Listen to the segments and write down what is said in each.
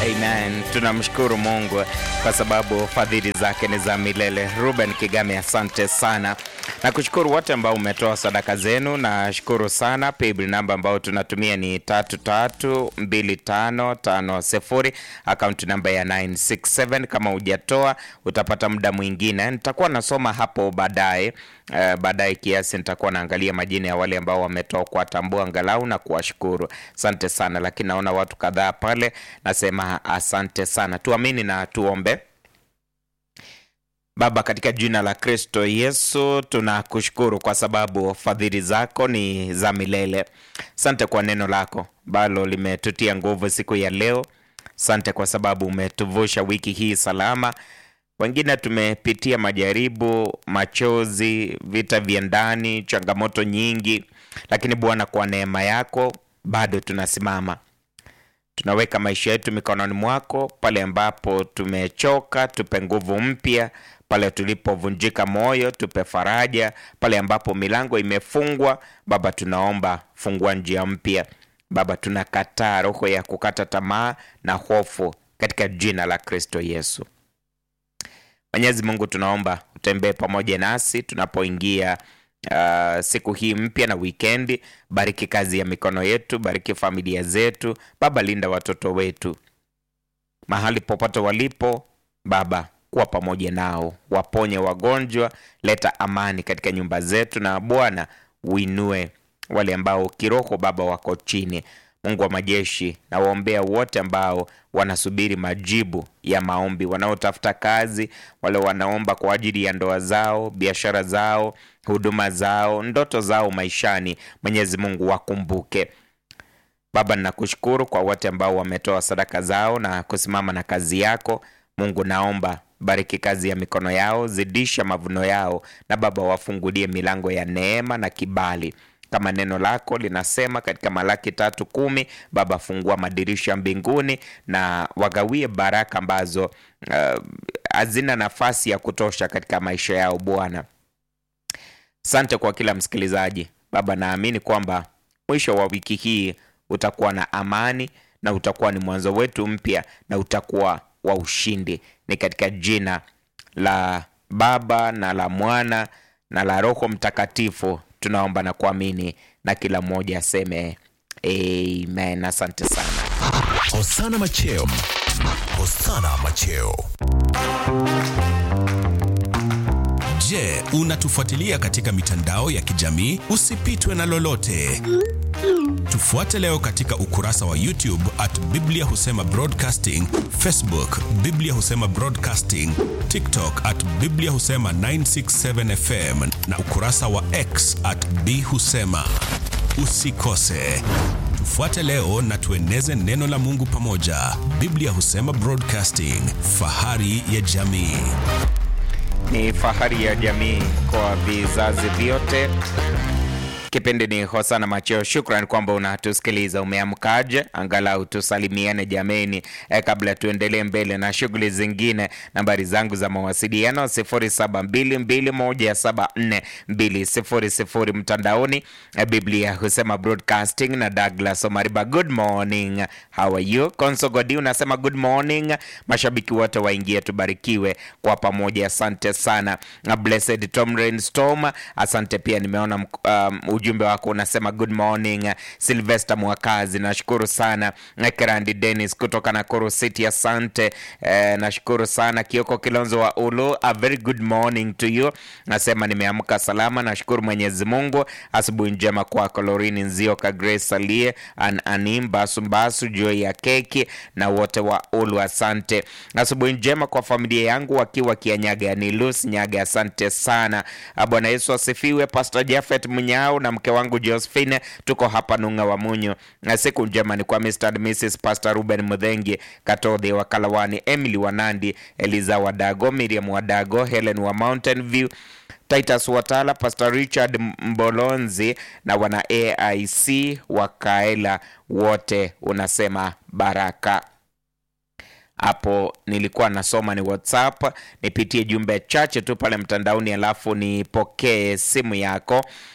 Amen. Tunamshukuru Mungu kwa sababu fadhili zake ni za milele. Ruben Kigame, asante sana na kushukuru wote ambao umetoa sadaka zenu. Nashukuru sana. Paybill namba ambao tunatumia ni tatu tatu mbili tano tano sifuri, akaunti namba ya 967. Kama hujatoa utapata muda mwingine, nitakuwa nasoma hapo baadaye. Uh, baadaye kiasi nitakuwa naangalia majina ya wale ambao wametoa kuwatambua angalau na kuwashukuru. Asante sana, lakini naona watu kadhaa pale, nasema asante sana. Tuamini na tuombe. Baba, katika jina la Kristo Yesu tunakushukuru kwa sababu fadhili zako ni za milele. Sante kwa neno lako ambalo limetutia nguvu siku ya leo. Sante kwa sababu umetuvusha wiki hii salama. Wengine tumepitia majaribu, machozi, vita vya ndani, changamoto nyingi, lakini Bwana, kwa neema yako bado tunasimama. Tunaweka maisha yetu mikononi mwako. Pale ambapo tumechoka, tupe nguvu mpya. Pale tulipovunjika moyo, tupe faraja. Pale ambapo milango imefungwa, Baba, tunaomba fungua njia mpya. Baba, tunakataa roho ya kukata tamaa na hofu katika jina la Kristo Yesu. Mwenyezi Mungu, tunaomba utembee pamoja nasi tunapoingia uh, siku hii mpya na wikendi. Bariki kazi ya mikono yetu, bariki familia zetu. Baba, linda watoto wetu mahali popote walipo. Baba, kuwa pamoja nao, waponye wagonjwa, leta amani katika nyumba zetu, na Bwana uinue wale ambao kiroho Baba wako chini. Mungu wa majeshi, na waombea wote ambao wanasubiri majibu ya maombi, wanaotafuta kazi, wale wanaomba kwa ajili ya ndoa zao, biashara zao, huduma zao, ndoto zao maishani. Mwenyezi Mungu wakumbuke. Baba, ninakushukuru kwa wote ambao wametoa sadaka zao na kusimama na kazi yako. Mungu, naomba bariki kazi ya mikono yao, zidisha mavuno yao, na Baba wafungulie milango ya neema na kibali kama neno lako linasema katika Malaki tatu kumi. Baba, fungua madirisha mbinguni na wagawie baraka ambazo hazina uh, nafasi ya kutosha katika maisha yao. Bwana, sante kwa kila msikilizaji Baba, naamini kwamba mwisho wa wiki hii utakuwa na amani na utakuwa ni mwanzo wetu mpya na utakuwa wa ushindi. Ni katika jina la Baba na la Mwana na la Roho Mtakatifu tunaomba na kuamini, na kila mmoja aseme amen. Asante sana. Hosana Macheo. Hosana Macheo. Je, unatufuatilia katika mitandao ya kijamii? Usipitwe na lolote. Tufuate leo katika ukurasa wa YouTube at Biblia Husema Broadcasting, Facebook Biblia Husema Broadcasting, TikTok at Biblia Husema 967 FM na ukurasa wa X at B Husema. Usikose. Tufuate leo na tueneze neno la Mungu pamoja. Biblia Husema Broadcasting, fahari ya jamii. Ni fahari ya jamii kwa vizazi vyote. Kipindi ni Hosana Macheo. Shukran kwamba unatusikiliza. Umeamkaje? Angalau tusalimiane jameni, e, kabla tuendelee mbele na shughuli zingine. Nambari zangu za mawasiliano 0722174200 mtandaoni, e, Biblia Husema Broadcasting na Douglas Omariba. Good morning, how are you? Konsogodi unasema good morning. Mashabiki wote waingie, tubarikiwe kwa pamoja. Asante sana. Blessed Tom Rainstorm, asante pia. Nimeona um, ujumbe wako unasema good morning Sylvester Mwakazi, nashukuru sana. Kerandi Dennis kutoka Nakuru City, asante eh, nashukuru sana. Kioko Kilonzo wa Ulu, a very good morning to you, nasema nimeamka salama, nashukuru Mwenyezi Mungu. Asubuhi njema kwako Lorini Nzioka, Grace Salie, an anim Basumbasu, Joy ya keki na wote wa Ulu, asante. Asubuhi njema kwa familia yangu wakiwa Kianyaga, ni Lucy Nyaga, asante sana. Bwana Yesu asifiwe. Pastor Jafet Munyao na mke wangu Josephine tuko hapa Nung'a wa Munyo, na siku njema ni kwa Mr. and Mrs. Pastor Ruben Mudhengi Katodhi wa Kalawani, Emily Wanandi, Eliza Wadago, Miriam Wadago, Helen wa Mountain View, Titus Watala, Pastor Richard Mbolonzi na wana AIC wa Kaela wote, unasema baraka hapo nilikuwa nasoma ni WhatsApp, nipitie jumbe chache tu pale mtandaoni, alafu nipokee simu yako.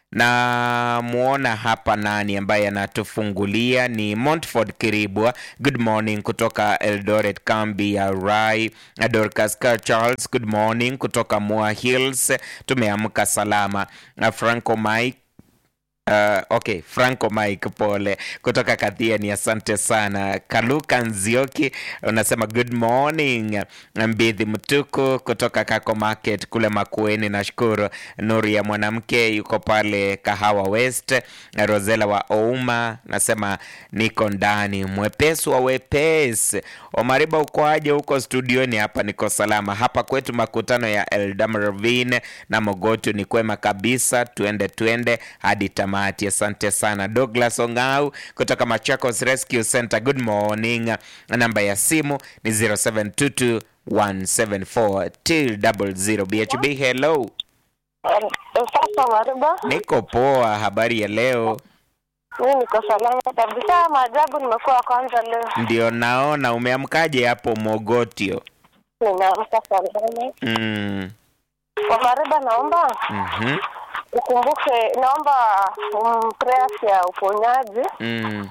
na muona hapa nani ambaye anatufungulia ni Montford Kiribwa. Good morning kutoka Eldoret, kambi ya Rai. Dorcas Car Charles, good morning kutoka Moa Hills. Tumeamka salama. Na Franco Mike Uh, okay, Franco Mike pole kutoka Kathiani, asante sana. Kaluka Nzioki unasema good morning. Mbithi Mtuku kutoka Kako Market kule Makueni, nashukuru. Nuri ya mwanamke yuko pale Kahawa West. Rosela wa Ouma nasema niko ndani, mwepesi wa wepesi. Omariba uko aje huko studioni? Hapa niko salama. Hapa kwetu makutano ya Eldam Ravine na Mogotu ni kwema kabisa, tuende tuende hadi tamati. Asante sana. Douglas Ongau kutoka Machakos Rescue Center, good morning. Namba ya simu ni 0722 174 200. BHB, hello. Sasa Mariba, Niko poa, habari ya leo? mimi niko salama kabisa. Maajabu, nimekuwa wa kwanza leo, Ndio naona umeamkaje hapo Mogotio? nimeamka salama. Mm. Kwa Mariba, naomba mhm, ukumbuke, naomba um, prayers ya uponyaji, Mm.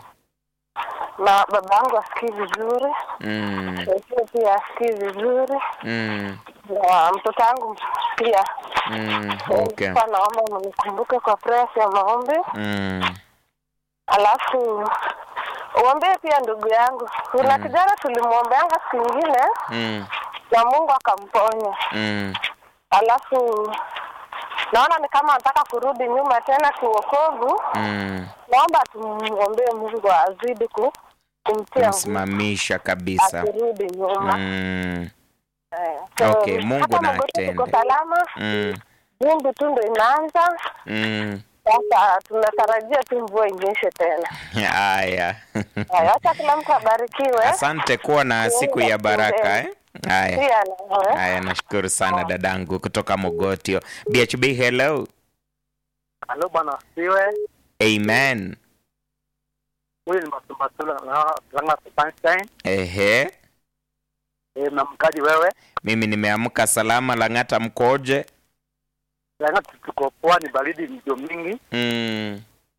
na baba yangu asikii vizuri, Mm. Yesu pia asikii vizuri, Mm. na mtoto wangu pia. Mm. Okay. Kwa naomba mnikumbuke kwa prayers ya maombi, Mm. alafu uombee pia ndugu yangu. Kuna Mm. kijana tulimwombeanga siku ingine Mm. na Mungu akamponya. Mm. alafu naona ni kama anataka kurudi nyuma tena kiuokovu. Mm. Naomba tumwombee Mungu azidi ku, kumtia nguvu Msimamisha kabisa. asirudi nyuma. Mm. Eh, Okay, Mungu hata na Magoti tuko atende. salama, Mm. vumbi tu ndo inaanza Mm. sasa, tunatarajia tu mvua inyeshe tena. Haya. Haya, Wacha kila mtu abarikiwe, Asante kuwa na siku ya baraka eh? Haya. pia nawe Haya, nashukuru sana dadangu kutoka Mogotio. BHB, hello. Halo bwana siwe Amen. huyu ni Masumbatula na Ranga Sunshine. Ehe. Eh, mnamkaji wewe? Mimi nimeamka salama, Lang'ata mkoje? Ranga tuko poa, ni baridi ndio mingi. Mm.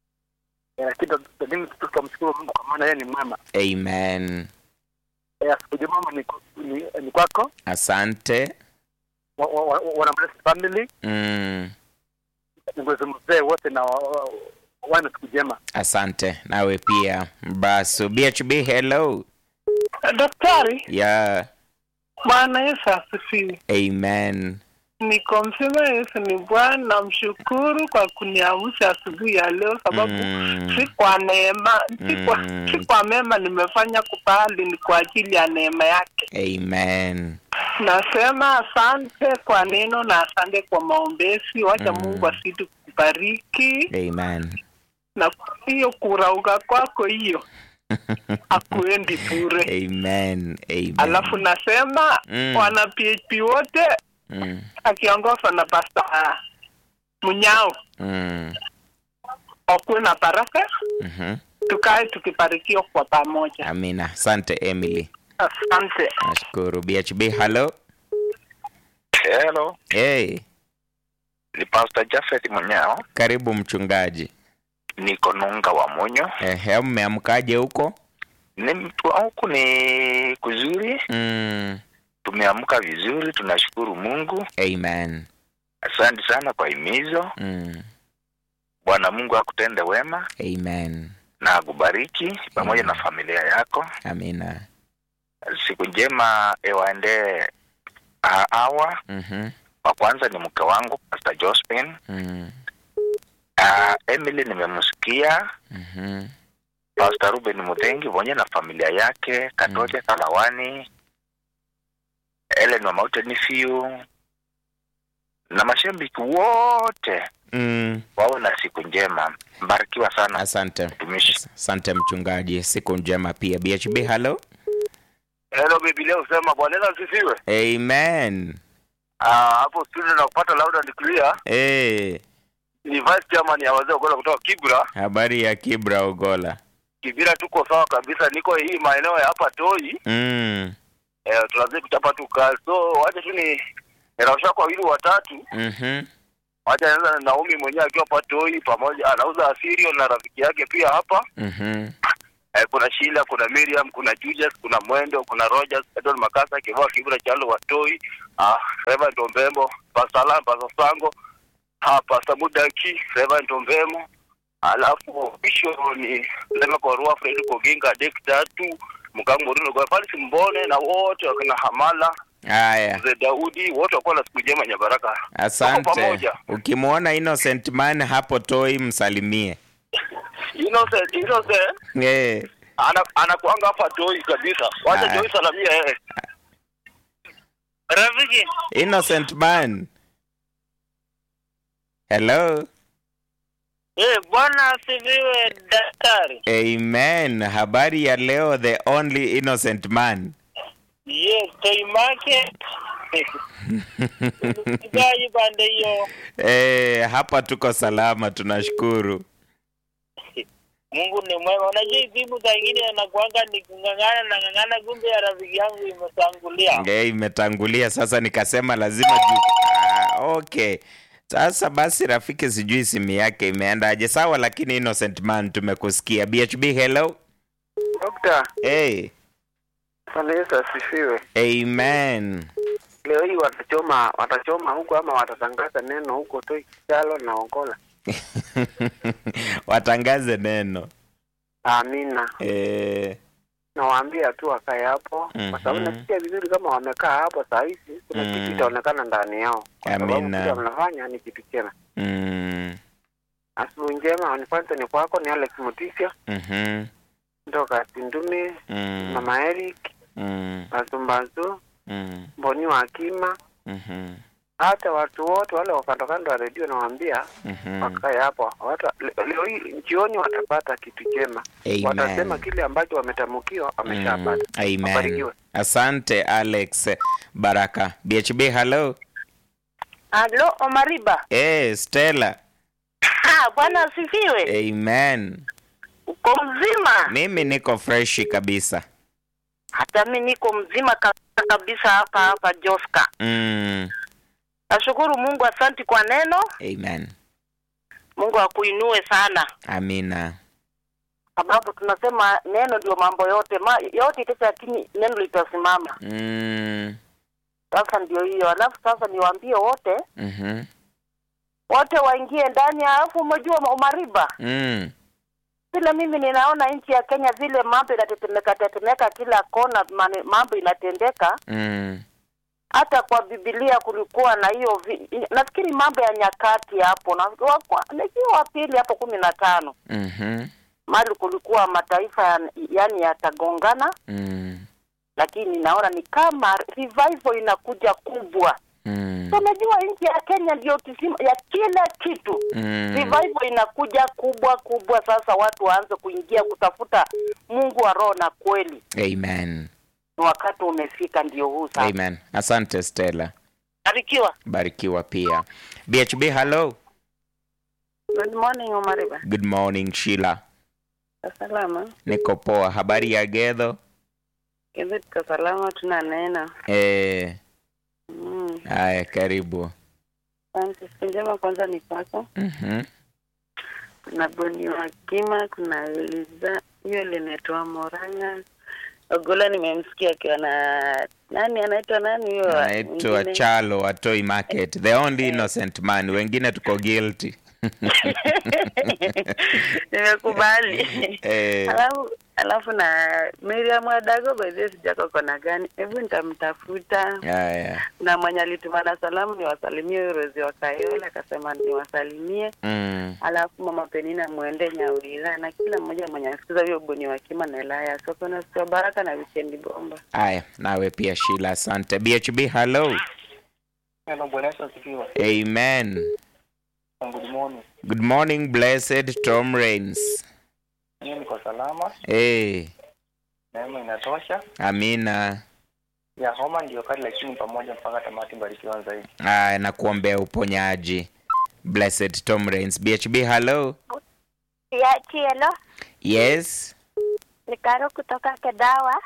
Eh, lakini lakini tutamshukuru Mungu kwa maana yeye ni mwema. Amen. Eh, siku njema ni, ni, ni kwako Asante. wa- wa- wa- wana Blessed family Mm. ngozi mzee wote na wa- wa- wana siku njema. Asante nawe pia. Basu BHB, hello. Daktari, Yeah. Bwana Yesu asifiwe. Amen. Niko mzima, Yesu ni Bwana. Namshukuru kwa kuniamsha asubuhi ya leo, sababu Mm. si kwa neema, si kwa, Mm. si kwa mema nimefanya kupahali, ni kwa ajili ya neema yake. Amen. Nasema asante kwa neno na asante kwa maombezi. Wacha Mm. Mungu asidi kubariki Amen. na hiyo kurauka kwako hiyo akuendi bure. Amen. Amen. Alafu nasema Mm. wana PHP wote Mm. akiongozwa na Pasta Munyao Mm. wakuwe na baraka, Mhm. tukae tukibarikiwa kwa pamoja. Amina. Asante Emily. Asante. Nashukuru. BHB, hello. Hello, Hey, ni Pastor Jafet Munyao, karibu mchungaji. niko Nunga wa Munyo. Ehe, mmeamkaje huko? Ni mtu huku ni kuzuri, Mm. tumeamka vizuri, tunashukuru Mungu. Amen. Asante sana kwa himizo. Mm. Bwana Mungu akutende wema Amen. na akubariki pamoja na familia yako. Amina. Siku njema ewaendee ah, hawa. Mhm. Wa kwanza ni mke wangu Pastor Josephine. Mm. Uh, Emily nimemsikia. Mhm. Pastor Ruben Muthengi pamoja na familia yake, Katoke Kalawani, Ellen Wamaute Nifiu na mashabiki wote Mm. wawe na siku njema. Mbarikiwa sana Asante. mtumishi. Asante mchungaji. Siku njema pia. BHB, hello. Hello Biblia usema Bwana Yesu asifiwe. Amen. Ah, hapo studio na kupata loud and clear. Hey, Ni vice chairman ya wazee wa kutoka Kibra. habari ya Kibra Ogola. Kibira tuko sawa kabisa, niko hii maeneo ya hapa Toi. Mm. Eh, tunazidi kuchapa tu kazi. So wacha tu ni nirausha kwa wili watatu. Mhm. wacha nianza na Naomi mwenyewe akiwa Patoi pamoja anauza asirio na rafiki yake pia hapa. Mhm. Eh, kuna Sheila, kuna Miriam, kuna Julius, kuna Mwendo, kuna Rogers, Edward Makasa, Kivua Kibra, Chalo Watoi, ah, Reverend Ombembo, Pastor Alan, Pastor Sango, ah, Pastor Mudaki, Reverend Ombemo, alafu mwisho ni Ndema Korua, Fred Koginga, Dek Tatu, Mkango Murino, kwa Paris Mbone na wote wakina Hamala, Haya, Mzee Daudi, wote wakuwa na siku njema Nyabaraka. Tuko asante. pamoja. Ukimwona Innocent Man hapo Toi, msalimie. Innocent, Innocent, Eh, ana anakuanga hapa Toi kabisa. Wacha Aya. Toi salamia yeye. Rafiki, Innocent Man. Hello. eh, bwana asifiwe daktari. Amen. Habari ya leo, the only innocent man. Yes, Toy Market. Mchungaji pande hiyo. Eh, hapa tuko salama, tunashukuru. Mungu ni mwema. Unajua hii simu saa ingine anakuanga ni kung'ang'ana na ng'ang'ana, kumbe ya rafiki yangu imetangulia. Eh, imetangulia sasa, nikasema lazima juu. Ah, okay. Sasa basi, rafiki, sijui simu yake imeendaje. Sawa, lakini innocent man, tumekusikia. BHB, hello. Dokta, Hey, Bwana Yesu asifiwe. amen. Leo hii watachoma watachoma huko ama watatangaza neno huko Toi Kichalo na Ongola. Watangaze neno. Amina. Eh, Nawaambia tu wakae hapo kwa sababu Mhm. nasikia vizuri kama wamekaa hapo saa hizi kuna Mm. kitu itaonekana ndani yao. Kwa sababu Amina. kile wanafanya ni kitu chema. mm, Asubuhi njema, wanifuate ni kwako ni Alex Mutisha mhm, kutoka Tindumi, mm, Mama Eric, mm, Basumbazu, mm, Mboni wa Akima, mhm, hata watu wote wale wa kando kando wa redio nawaambia mhm. wakae hapo. Wata, le- leo hii jioni watapata kitu chema, watasema Amen. kile ambacho wametamukiwa Mm, wameshapata. amen. Wabarikiwe. Asante Alex Baraka. BHB, hello. Halo, Omariba. Eh, Stella. Ah, Bwana asifiwe. Amen. Uko mzima? Mimi niko freshi kabisa. Hata mi niko mzima kabisa kabisa hapa hapa Joska. Mm, Nashukuru Mungu, asanti kwa neno. amen. Mungu akuinue sana, Amina. sababu tunasema neno ndio mambo yote ma, yote itacha, lakini neno litasimama. Mm, Sasa ndio hiyo. Alafu sasa niwaambie wote mhm, wote waingie ndani. Alafu umejua Omariba, mm, vile mimi ninaona nchi ya Kenya vile mambo inatetemeka tetemeka kila kona, mane- mambo inatendeka. mm, Hata kwa Biblia kulikuwa na hiyo vi- nafikiri mambo ya nyakati hapo na wa- nikiwa wa pili hapo kumi na tano mhm, mali kulikuwa mataifa ya- yani yatagongana, mm, lakini naona ni kama revival inakuja kubwa. mm, So, Unajua nchi ya Kenya ndio kisima ya kila kitu mm. revival inakuja kubwa kubwa. Sasa watu waanze kuingia kutafuta Mungu wa roho na kweli. Amen. Ni wakati umefika, ndio huu sasa. Amen. Asante Stella. Barikiwa. Barikiwa pia. BHB, hello. Good morning Omariba. Good morning Sheila. Salama. Niko poa. Habari ya Gedho? Hivi tuko salama, tuna neno. Eh, Mm. haya karibu. Asante. Siku njema kwanza ni kwako. Mhm. Kuna Boni wa Kima, kuna Eliza, hiyo linatoa Moranga. Ogola nimemsikia akiwa na nani anaitwa nani huyo? Naitwa mwingine? Chalo wa Toy Market. The only innocent man. Wengine tuko guilty. Nimekubali. Eh, Alafu alafu na Miriam Adago by the way sijako kona gani? Hebu nitamtafuta. haya. Na mwenye alitumana salamu ni wasalimie huyo Rozi wa Kayola akasema niwasalimie. Mm. Alafu mama Penina mwende Nyawira na kila mmoja mwenye anasikiza huyo Boni wa Kima na Elaya. Soko na sio baraka na weekend bomba. Haya, nawe pia Sheila, asante. BHB, hello. Hello, Bwana Yesu asifiwe. Amen. Good morning. Good morning, blessed Tom Rains. Mimi niko salama, Eh, neema inatosha. amina. Ya homa ndio kali, lakini pamoja mpaka tamati. Barikiwa zaidi. Haya, nakuombea uponyaji. Blessed Tom Rains. BHB, hello. ya Chielo Yes. ni Karo kutoka Kedawa.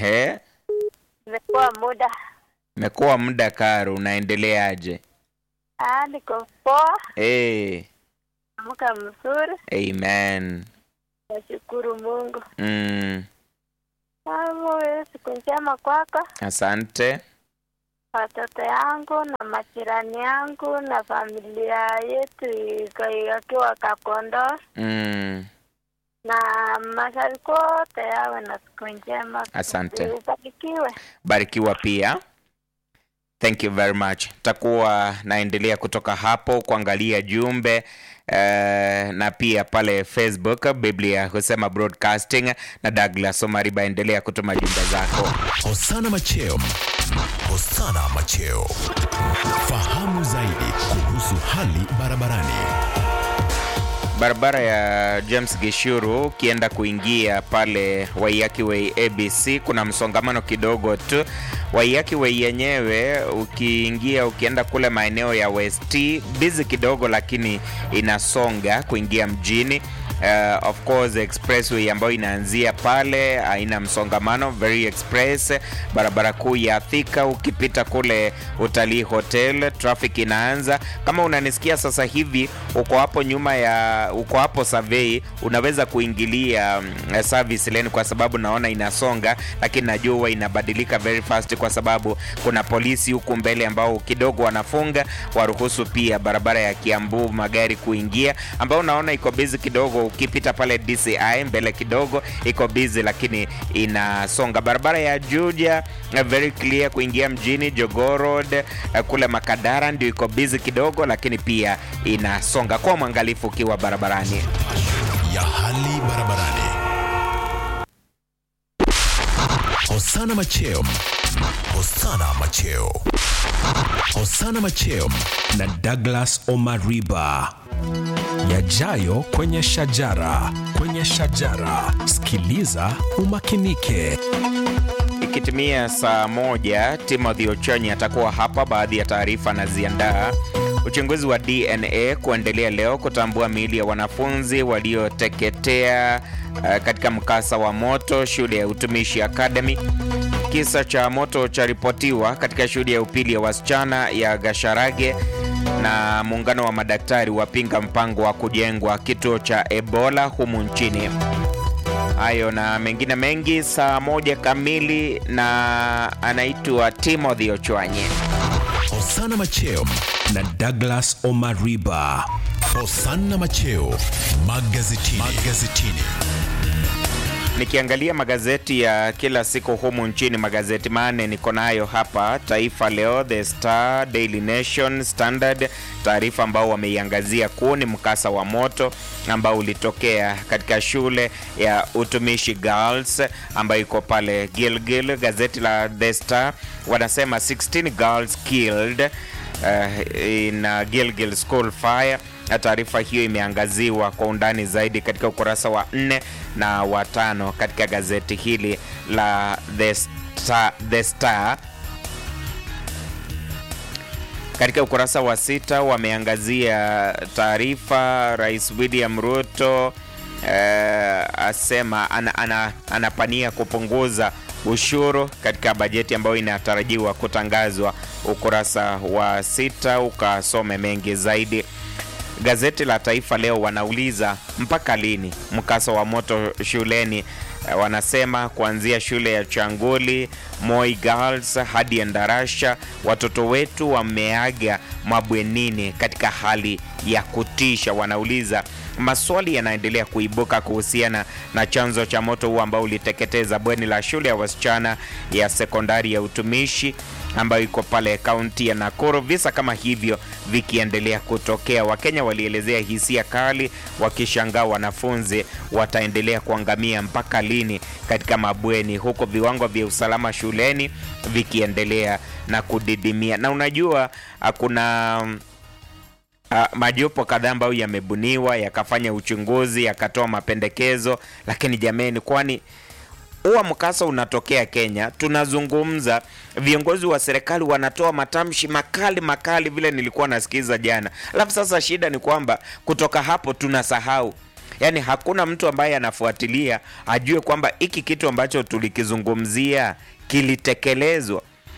Ehe. Imekuwa muda Imekuwa muda Karo, unaendeleaje? Ah, niko poa, hey. amka mzuri, amen nashukuru Mungu. mm. Amu, siku njema kwako, asante watoto yangu na majirani yangu na familia yetu iko- wakiwa Kakondo mm. na mashariki wote yawe na siku njema. Asante. Ubarikiwe. barikiwa pia thank you very much takuwa naendelea kutoka hapo kuangalia jumbe Uh, na pia pale facebook biblia husema broadcasting na douglas omariba endelea kutuma jumbe zako Hosana Macheo. Hosana Macheo. Fahamu zaidi kuhusu hali barabarani. barabara ya james gishuru ukienda kuingia pale waiyaki way abc kuna msongamano kidogo tu waiyaki way yenyewe ukiingia ukienda kule maeneo ya west bizi kidogo lakini inasonga kuingia mjini Uh, of course expressway ambayo inaanzia pale haina msongamano very express barabara kuu ya thika ukipita kule utalii hotel traffic inaanza kama unanisikia sasa hivi uko hapo nyuma ya uko hapo survey unaweza kuingilia mm, service lane kwa sababu naona inasonga lakini najua huwa inabadilika very fast kwa sababu kuna polisi huku mbele ambao kidogo wanafunga waruhusu pia barabara ya kiambu magari kuingia ambao unaona iko busy kidogo ukipita pale dci mbele kidogo iko busy lakini inasonga barabara ya juja eh, very clear kuingia mjini jogoo road eh, kule makadara ndio iko busy kidogo lakini pia inasonga kwa mwangalifu ukiwa barabarani ya hali barabarani. Hosana Macheo. Hosana Macheo. Hosana Macheo na Douglas Omariba. Yajayo kwenye shajara, kwenye shajara. Sikiliza umakinike. Ikitimia saa moja, Timothy Ochonyi atakuwa hapa. Baadhi ya taarifa anaziandaa. Uchunguzi wa DNA kuendelea leo kutambua miili ya wanafunzi walioteketea uh, katika mkasa wa moto shule ya utumishi Academy. Kisa cha moto charipotiwa katika shule ya upili ya wasichana ya Gasharage na muungano wa madaktari wapinga mpango wa kujengwa kituo cha Ebola humu nchini. Hayo na mengine mengi saa moja kamili, na anaitwa Timothy Ochwanye. Hosana Macheo na Douglas Omariba. Hosana Macheo magazetini. magazetini. Nikiangalia magazeti ya kila siku humu nchini, magazeti manne niko nayo hapa: Taifa Leo, The Star, Daily Nation, Standard. Taarifa ambao wameiangazia kuu ni mkasa wa moto ambao ulitokea katika shule ya utumishi Girls ambayo iko pale Gilgil. Gazeti la The Star wanasema 16 girls killed uh, in uh, Gilgil school fire na taarifa hiyo imeangaziwa kwa undani zaidi katika ukurasa wa nne na wa tano katika gazeti hili la The Star, The Star. Katika ukurasa wa sita wameangazia taarifa Rais William Ruto eh, asema ana, ana, anapania kupunguza ushuru katika bajeti ambayo inatarajiwa kutangazwa. Ukurasa wa sita ukasome mengi zaidi. Gazeti la Taifa Leo wanauliza mpaka lini mkasa wa moto shuleni? Eh, Wanasema kuanzia shule ya Changuli, Moi Girls hadi Endarasha, watoto wetu wameaga mabwenini katika hali ya kutisha. Wanauliza maswali yanaendelea kuibuka kuhusiana na chanzo cha moto huu ambao uliteketeza bweni la shule ya wasichana ya sekondari ya utumishi ambayo iko pale kaunti ya Nakuru. Visa kama hivyo vikiendelea kutokea, Wakenya walielezea hisia kali, wakishangaa wanafunzi wataendelea kuangamia mpaka lini katika mabweni, huko viwango vya usalama shuleni vikiendelea na kudidimia. Na unajua ah, kuna Uh, majopo kadhaa ambayo yamebuniwa yakafanya uchunguzi yakatoa mapendekezo, lakini jameni, kwani huwa mkasa unatokea Kenya, tunazungumza, viongozi wa serikali wanatoa matamshi makali makali, vile nilikuwa nasikiza jana, alafu sasa shida ni kwamba kutoka hapo tunasahau yaani hakuna mtu ambaye anafuatilia ajue kwamba hiki kitu ambacho tulikizungumzia kilitekelezwa.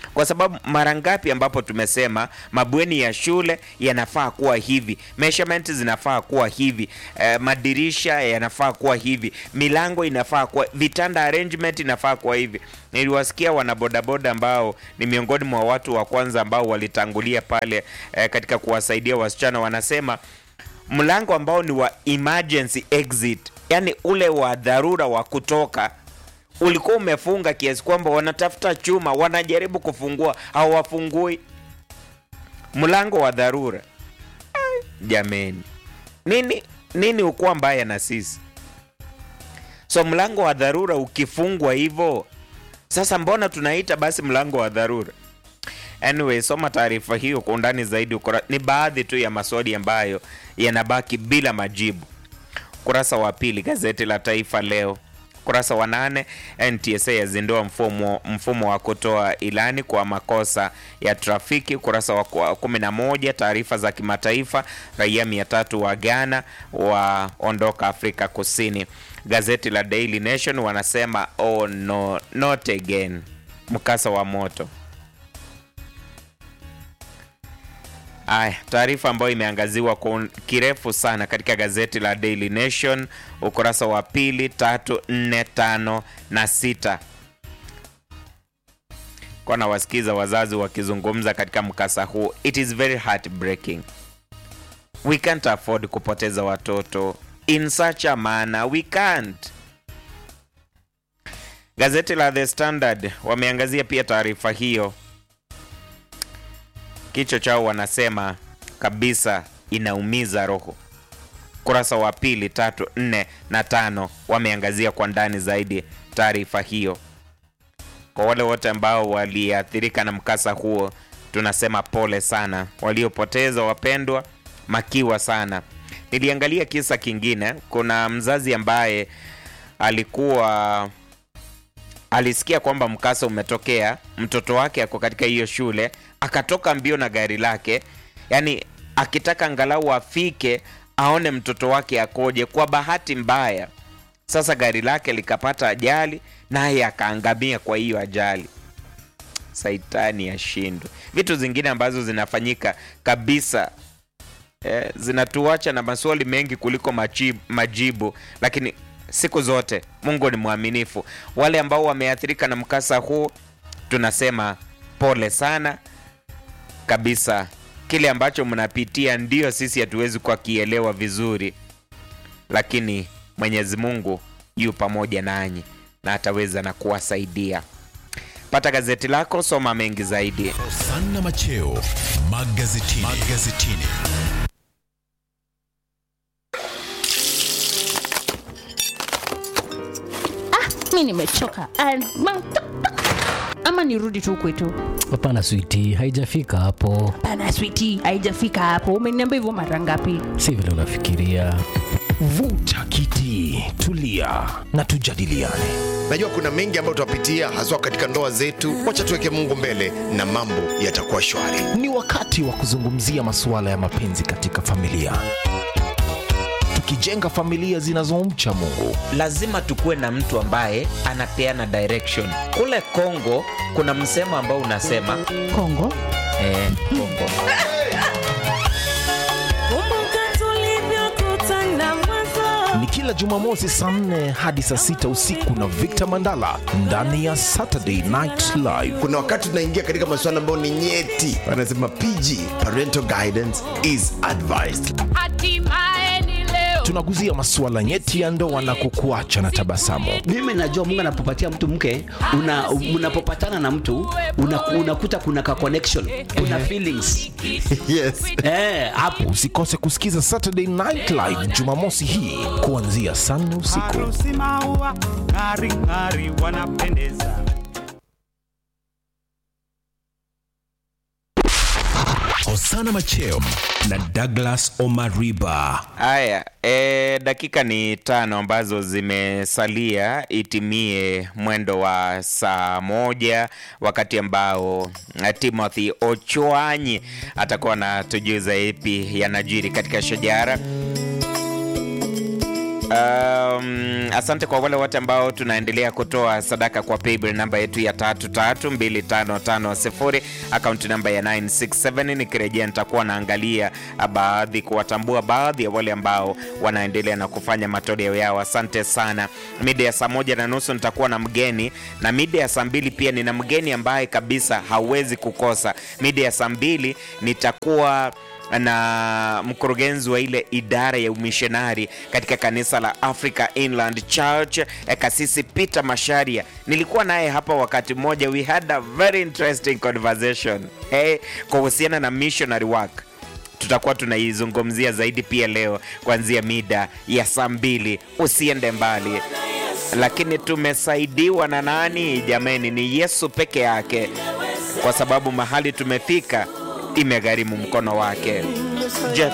kwa sababu mara ngapi ambapo tumesema mabweni ya shule yanafaa kuwa hivi, measurement zinafaa kuwa hivi, eh, madirisha yanafaa kuwa hivi, milango inafaa kuwa, vitanda arrangement inafaa kuwa hivi. Niliwasikia wanabodaboda ambao ni miongoni mwa watu wa kwanza ambao walitangulia pale eh, katika kuwasaidia wasichana, wanasema mlango ambao ni wa emergency exit, yani ule wa dharura wa kutoka ulikuwa umefunga kiasi kwamba wanatafuta chuma, wanajaribu kufungua, hawafungui mlango wa dharura. Ai, Jameni, nini nini ukuwa mbaya na sisi? So mlango wa dharura ukifungwa hivyo, sasa mbona tunaita basi mlango wa dharura? Anyway, soma taarifa hiyo kwa undani zaidi. Ukura, ni baadhi tu ya maswali ambayo yanabaki bila majibu. Ukurasa wa pili gazeti la Taifa Leo, ukurasa wa nane NTSA yazindua mfumo, mfumo wa kutoa ilani kwa makosa ya trafiki. Ukurasa wa kwa- kumi na moja taarifa za kimataifa, raia mia tatu wa Ghana waondoka Afrika Kusini. Gazeti la Daily Nation wanasema oh no, not again, mkasa wa moto Aya, taarifa ambayo imeangaziwa kwa un- kirefu sana katika gazeti la Daily Nation ukurasa wa pili, tatu, nne, tano na sita. Kwa nawasikiza wazazi wakizungumza katika mkasa huu. It is very heartbreaking. We can't afford kupoteza watoto in such a manner. We can't. Gazeti la The Standard wameangazia pia taarifa hiyo kichwa chao wanasema kabisa inaumiza roho. Kurasa wa pili, tatu, nne na tano wameangazia kwa ndani zaidi taarifa hiyo. Kwa wale wote ambao waliathirika na mkasa huo, tunasema pole sana. Waliopoteza wapendwa, makiwa sana. Niliangalia kisa kingine. Kuna mzazi ambaye alikuwa alisikia kwamba mkasa umetokea, mtoto wake ako katika hiyo shule, akatoka mbio na gari lake, yani akitaka angalau afike aone mtoto wake akoje. Kwa bahati mbaya, sasa gari lake likapata ajali, naye akaangamia kwa hiyo ajali. Saitani ashindwe. Vitu zingine ambazo zinafanyika kabisa eh, zinatuacha na maswali mengi kuliko majibu, majibu lakini siku zote Mungu ni mwaminifu. Wale ambao wameathirika na mkasa huu tunasema pole sana kabisa. Kile ambacho mnapitia ndio sisi hatuwezi kwa kielewa vizuri, lakini Mwenyezi Mungu yu pamoja nanyi na ataweza na kuwasaidia. Pata gazeti lako, soma mengi zaidi. Hosanna Macheo magazetini. magazetini. mi nimechoka Ah, ma- ama nirudi tu kwetu Hapana switi, haijafika hapo, pana switi haijafika hapo umeniambia hivyo mara ngapi si vile unafikiria. Vuta kiti, tulia na tujadiliane. Najua kuna mengi ambayo tutapitia haswa katika ndoa zetu. Wacha tuweke Mungu mbele na mambo yatakuwa shwari. Ni wakati wa kuzungumzia masuala ya mapenzi katika familia, tukijenga familia zinazomcha Mungu. lazima tukuwe na mtu ambaye anapeana direction. Kule Kongo kuna msemo ambao unasema kongo eh, Kongo Ni kila Jumamosi saa nne hadi saa sita usiku na Victor Mandala ndani ya Saturday Night Live. Kuna wakati tunaingia katika masuala ambayo ni nyeti, wanasema PG, parental guidance is advised. Tunaguzia masuala nyeti ya ndoa na kukuacha na tabasamu. mimi najua mungu anapopatia mtu mke una, unapopatana na mtu una, unakuta kuna ka connection kuna feelings yes. eh, hapo Usikose kusikiza Saturday Night Live Jumamosi hii kuanzia saa nne usiku. Harusi maua ng'ari ng'ari wanapendeza. Hosanna Macheo na Douglas Omariba. Haya, e, dakika ni tano ambazo zimesalia itimie mwendo wa saa moja, wakati ambao eh, Timothy Ochwanyi atakuwa na tujuza ipi yanajiri katika shajara. Um, asante kwa wale wote ambao tunaendelea kutoa sadaka kwa paybill namba yetu ya 332550 akaunti namba ya 967 nikirejea nitakuwa naangalia baadhi kuwatambua baadhi ya wale ambao wanaendelea na kufanya matoleo yao asante sana mida ya saa moja na nusu nitakuwa na mgeni na mida ya saa mbili pia nina mgeni ambaye kabisa hauwezi kukosa mida ya saa mbili nitakuwa na mkurugenzi wa ile idara ya umishonari katika kanisa la Africa Inland Church eh, kasisi Peter Masharia. Nilikuwa naye hapa wakati mmoja, we had a very interesting conversation hey, kuhusiana na missionary work tutakuwa tunaizungumzia zaidi pia leo kuanzia mida ya saa mbili. Usiende mbali, lakini tumesaidiwa na nani jameni? Ni Yesu peke yake, kwa sababu mahali tumefika imegharimu mkono wake. Je,